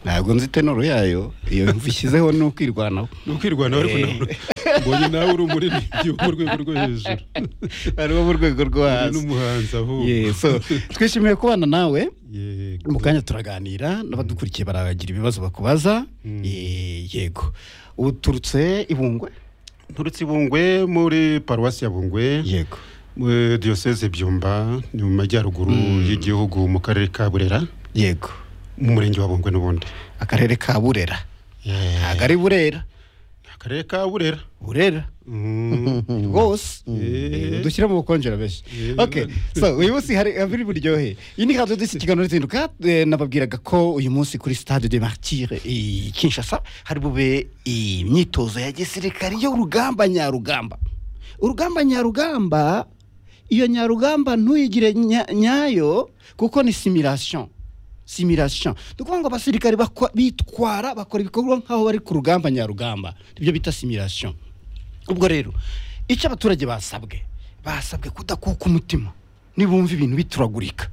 ntabwo nzi tenoro yayo iyo mvu ishyizeho ni ukwirwanaho ni ukwirwanaho ariko ntabwo mbonye nawe uri umuririmbyi wo mu rwego rwo hejuru ari wo mu rwego rwo uri hasi n'umuhanzi ahubwo Yeah, so, twishimiye kubana nawe Yego. mu kanya turaganira n'abadukurikiye baragira ibibazo bakubaza Eh, yego uturutse ibungwe nturutse i bungwe muri paruwasi ya bungwe yego muri diyoseze byumba ni mu majyaruguru y'igihugu mu karere ka burera yego mu murenge wa bungwe n'ubundi akarere ka burera Yeah. ntabwo ari burera akarere ka burera burera Mm. rwose Eh. dushyire mu bukonjera benshi Eh. okay so uyu munsi hari biri buryohe iyi ni radio disi kiganiro zinduka Eh, nababwiraga ko uyu munsi kuri stade de martire i kinshasa hari bube imyitozo ya gisirikare y'urugamba nyarugamba urugamba nyarugamba iyo nyarugamba ntuyigire nya- nyayo kuko ni simulation simulation ni ukuvuga ngo abasirikare bakwa- bitwara bakora ibikorwa nk'aho bari ku rugamba nyarugamba ibyo bita simulation ubwo rero icyo abaturage basabwe basabwe kudakuka umutima nibumva ibintu bituragurika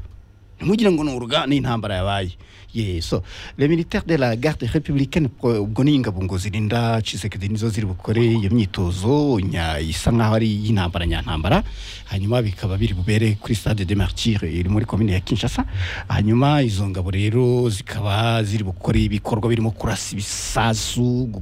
ntimugire ngo ni uruga ni intambara yabaye yeso le militaire de la garde républicaine pro- ubwo ni ingabo ngo zirinda cisekedi nizo ziri bukore iyo myitozo nya- isa nkaho ari iy'intambara nyantambara hanyuma bikaba biri bubere kuri stade de martire iri muri komine ya kinshasa hanyuma izo ngabo rero zikaba ziri bukore ibikorwa birimo kurasa ibisasu gu-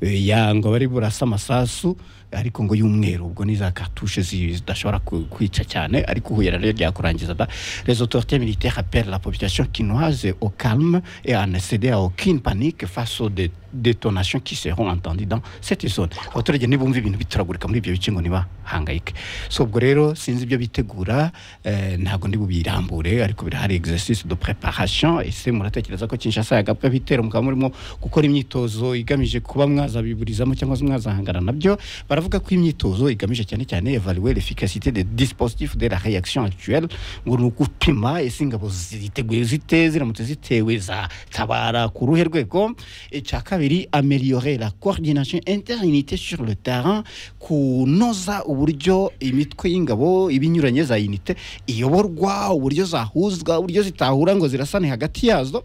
Eh, yangwa bari burasa amasasu ariko ngo y'umweru ubwo ni za katushe zi- zidashobora ku- kwica cyane ariko huye rero ryakurangiza da les autorités militaires appellent la population quinoise au calme et à ne céder à aucune panique face aux dé- détonations qui seront entendues dans cette zone abaturage nibumva ibintu bituragurika muri ibyo bice ngo ntibahangayike so ubwo rero sinzi ibyo bitegura eh, ntabwo ndi bubirambure ariko birahari exercice de préparation ese muratekereza ko kinshasa yagabwa bitero mukaba murimo gukora imyitozo igamije kuba mwazabiburizamo cyangwa se mwazahangana nabyo baravuga ko imyitozo igamije cyane cyane evaluer l'efficacité des dispositifs de la réaction actuelle ngo ni ugupima ese ingabo ziteguye zite ziramutse zitewe zatabara ku ruhe rwego icya kabiri améliorer la coordination interinité sur le terrain kunoza uburyo imitwe y'ingabo ibinyuranye za unité iyoborwa uburyo zahuzwa uburyo zitahura ngo zirasane hagati yazo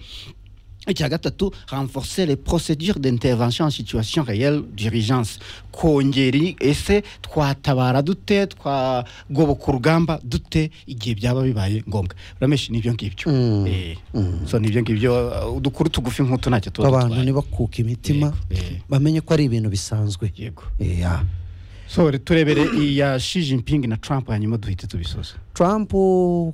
icya gatatu renforcer les procédures d'intervention en situation réelle d'urgence kongeri ese twatabara dute twagoboka urugamba dute igihe byaba bibaye ngombwa urameshi n'ibyo ngibyo Mm. Eh, so n'ibyo ngibyo uh, udukuru tugufi nk'utu ntacyo tuba abantu dutwaye. ntibakuke imitima Yego, eh. bamenye ko ari ibintu bisanzwe yego Yeah. so turebere iya Xi Jinping na Trump hanyuma duhite tubisoza Trump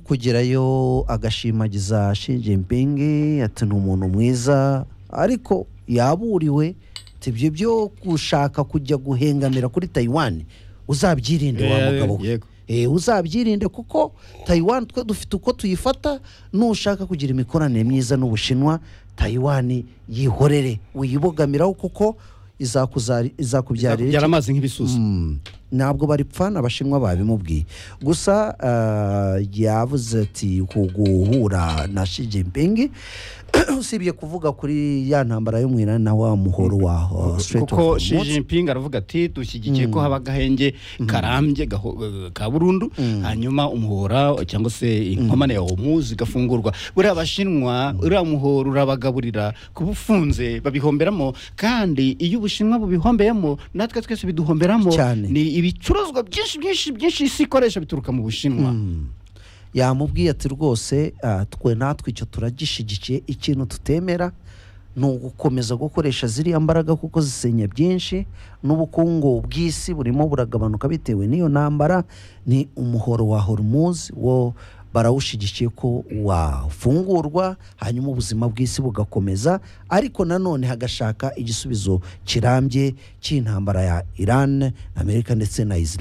kugerayo agashimagiza Xi Jinping ati ni umuntu mwiza ariko yaburiwe ati ibyo byo gushaka kujya guhengamira kuri Taiwan uzabyirinde wa Eh, mugabo we yego. Eh, uzabyirinde kuko Taiwan twe dufite uko tuyifata nushaka kugira imikoranire myiza n'Ubushinwa Taiwan yihorere wiyibogamiraho kuko izakuzari- izakubyarira iki? byara amazi nk'ibisusa Mm. ntabwo bari pfana abashinwa babimubwiye gusa eh, yavuze ati ku guhura na Xi Jinping usibye kuvuga kuri ya ntambara yo mu Iran na wa muhoro wa eh, Strait of kuko Xi Hormuz. Jinping aravuga ati dushyigikiye ko haba agahenge karambye gaho- ka burundu hanyuma umuhora cyangwa se inkomane ya Hormuz igafungurwa buriya abashinwa uriya muhora urabagaburira kuba ufunze babihomberamo kandi iyo ubushinwa bubihombeyemo natwe twese biduhomberamo Cyane. ni ibicuruzwa byinshi byinshi byinshi isi ikoresha bituruka mu bushinwa yamubwiye ati rwose ah, twe natwe icyo turagishyigikiye ikintu tutemera ni ugukomeza gukoresha ziriya mbaraga kuko zisenya byinshi n'ubukungu bw'isi burimo buragabanuka bitewe n'iyo ntambara ni umuhoro wa hormuz wo barawushyigikiye ko wafungurwa hanyuma ubuzima bw'isi bugakomeza ariko nanone hagashaka igisubizo kirambye cy'intambara ya iran amerika ndetse na israel